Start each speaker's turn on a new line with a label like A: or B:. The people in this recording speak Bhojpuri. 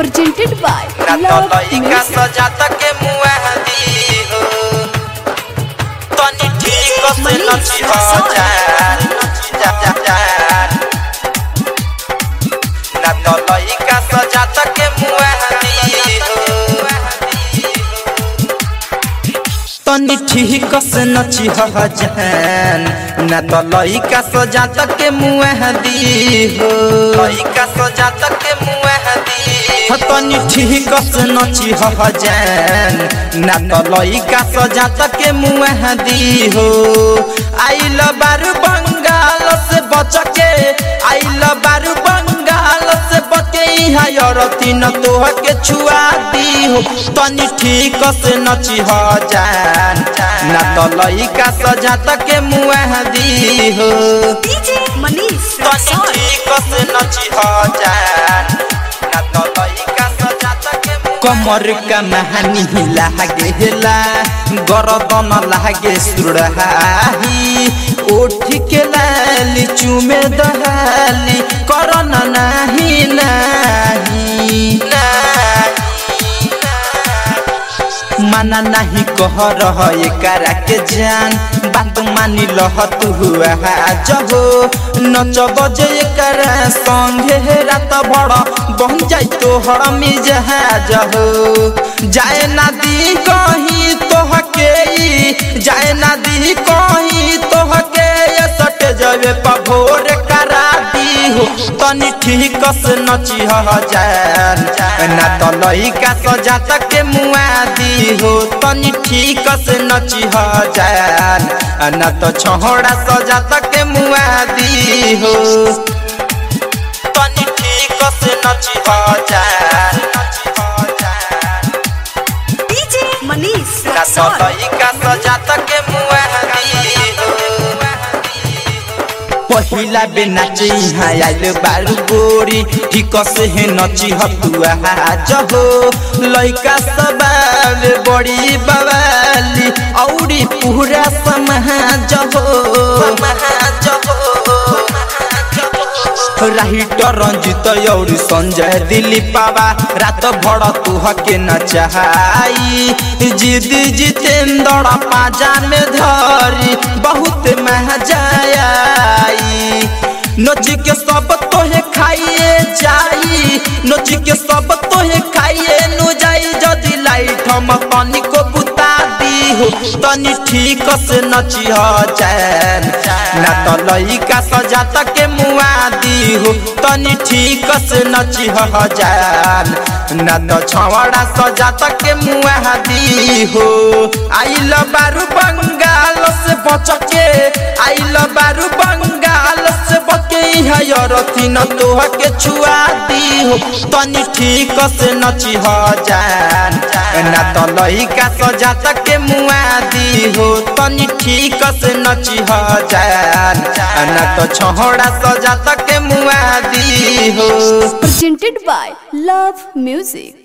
A: presented by
B: ना तो
A: Love
B: लइका
A: Music.
B: सजा तक मुआदी हो तनी ठीक से नची हो जान जा जा जान ना तो लइका सजा तक मुआदी हो तनी ठीक से नची हो जान ना तो लइका सजा तक मुआदी हो लइका सजा तक मुआदी हो तनी ठीक से नची हो जान ना तो लइका सजा तक मुआदी हो आइल बारू बंगाल से बच के आइल बारू बंगाल से बच के यहाँ यरती न तोह के छुआ दी हो तनी ठीक से नची हो जान ना तो लइका सजा तक मुआ दी हो
A: DJ Manish
B: तनी
A: Rasool.
B: ठीक से नची हो जान ना तो लइका सजा तक कमर का महानी लागेला गरदन लागे सुरहाही ओठ के लाली चुमे दहाली करन नाही नाही माना नहीं कह रह करा के जान बात मानी लह तू हुआ जहो नच बजे करा संगे रात बड़ बन जाई तो हर मिजहा जहो जाए ना दी कहीं तोह के जाए ना दी कहीं तोह के ये सट जवे पभोर करा दी हो तनी ठीक से नची हो जान ना तो लइका सजा तक मुआ दी हो तनी ठीक से नची हो जान ना तो छोड़ा सजा तक मुआ दी हो तनी ठीक से नची हो जान
A: DJ Manish
B: ना तो
A: Rasool.
B: लइका सजा तक मुआ दी हो पहिला बे नाचे यहाँ आइल बारू गोरी ठीक से हे नची हतुआ जहो लइका सबाल बड़ी बवाली औरी पूरा समाज हो राइटर रंजित और संजय दिलीप बाबा रात भर तू हके न चाहाई जिद जितेंद्र पाजा में धरी बहुत महजाई नच के सब तोहे खाइए जाई नच के सब तोहे खाइए नु जाई जदि लाइट हम तनिको बुता दी हो तनी ठीक से नची हो जान ना तो लइका सजा तक मुआ दी हो तनी ठीक से नची हो जान ना तो छवड़ा सजा तक मुआ दी हो आइल बारू बंगाल से बच के आइल बारू बंगाल से बच के हयरती न तोह के छुआ दी हो तनी ठीक से नची हो जान ना तो लइका सजा तक मुआ दी हो तनी ठीक से नची हो जान ना तो छोड़ा सजा तक मुआ दी हो
A: Presented by Love Music.